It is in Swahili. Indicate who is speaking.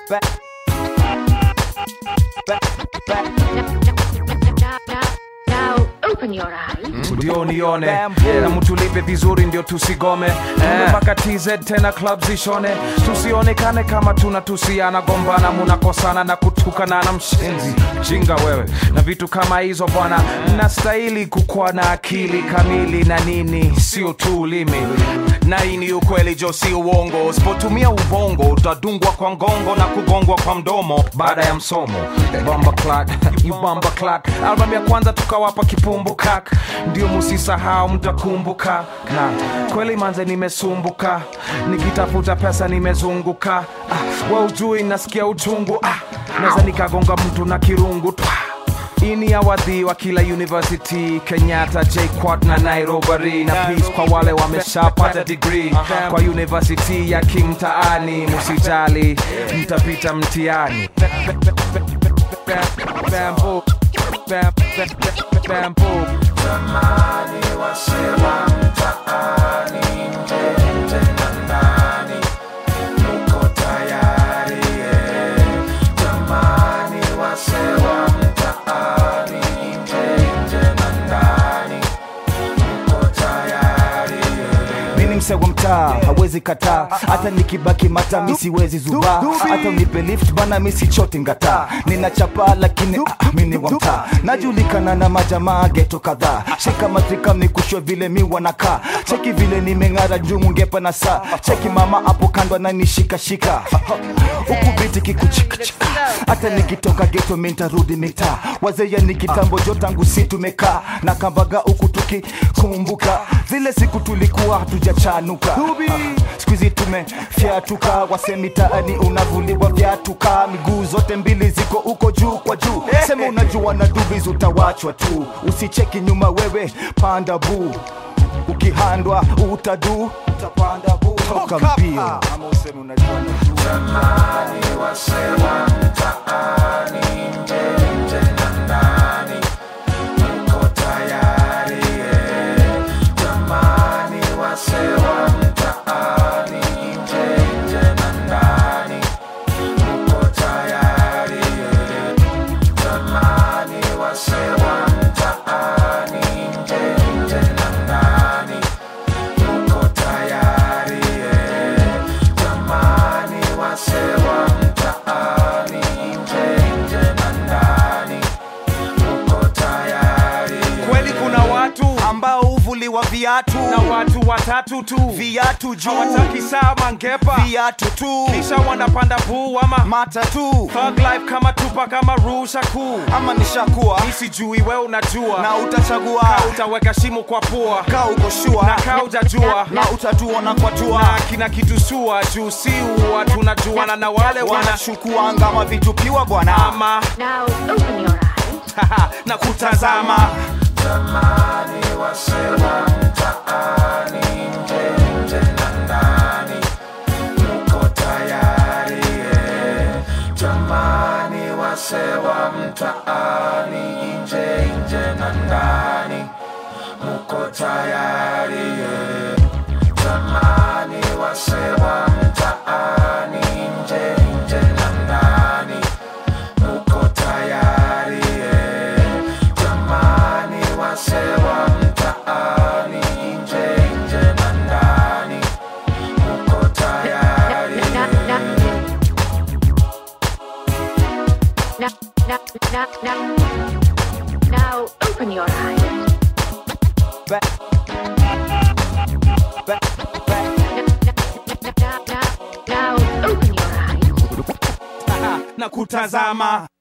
Speaker 1: back, back, back.
Speaker 2: Now, now, now open your eyes.
Speaker 3: ndio nione
Speaker 1: Bamboo.
Speaker 3: na mtulipe vizuri ndio tusigome eh. mpaka tz tena club zishone tusionekane kama tunatusiana gombana munakosana na kutukana na mshenzi jinga wewe na vitu kama hizo bwana mnastahili kukuwa na akili kamili na nini sio tu ulimi na hii ni ukweli jo si uongo usipotumia ubongo utadungwa kwa ngongo na kugongwa kwa mdomo baada ya msomo bomba clat you bomba clat album ya kwanza tukawapa kipumbu kak ndio musisahau mtakumbuka na kweli manze nimesumbuka nikitafuta pesa nimezunguka ah, wa ujui nasikia uchungu ah, naweza nikagonga mtu na kirungu Twa. ini ya wadhi wa kila university kenyatta jquat na nairobi na peace kwa wale wameshapata degree kwa university ya kimtaani musijali mtapita mtiani Bamboo, bam- bam- bam- bamboo.
Speaker 1: mimi mse wa mtaa hawezi kataa hata nikibaki mata mi siwezi zubaa hata unipe lift bana mi sichote ngataa ninachapa lakini ah, mi ni wa mtaa najulikana na majamaa geto kadhaa shika matrika mnikushwe vile mi wanakaa cheki vile nimeng'ara juu mungepa na saa cheki mama hapo kando ananishikashika huku biti kikuchikachika hata nikitoka geto mi ntarudi mitaa wazeya ni kitambo jo tangu si tumekaa na kambaga huku tukikumbuka zile siku tulikuwa hatujachanuka skuizi tumefyatuka wasemitaani unavuliwa vyatuka miguu zote mbili ziko huko juu kwa juu sema unajua na dubis utawachwa tu usicheki nyuma wewe panda buu ukihandwa utadu utapanda buu toka mbio ama useme unajua na
Speaker 3: kweli kuna watu
Speaker 1: ambao huvuliwa viatu
Speaker 3: na watu watatu tu
Speaker 1: viatu juu
Speaker 3: hawataki saa mangepa
Speaker 1: viatu tu
Speaker 3: kisha wanapanda buu ama
Speaker 1: mata tu
Speaker 3: Thug life kama tupa kama rusha kuu
Speaker 1: ama nishakuwa
Speaker 3: mi sijui we unajua
Speaker 1: na utachagua
Speaker 3: Ka utaweka shimo kwa pua
Speaker 1: kaa uko shua
Speaker 3: na kaa ujajua
Speaker 1: na utatuona kwa tua
Speaker 3: na kina kitu sua juu si uwa tunajuana na wale wana
Speaker 1: wanashukuanga mavitupiwa bwana
Speaker 3: ama
Speaker 2: Now open your eyes.
Speaker 3: na kutazama
Speaker 2: Now, now, now, now, now open your eyes.
Speaker 1: Back, back, back.
Speaker 2: Now, now, now open your eyes.
Speaker 3: na kutazama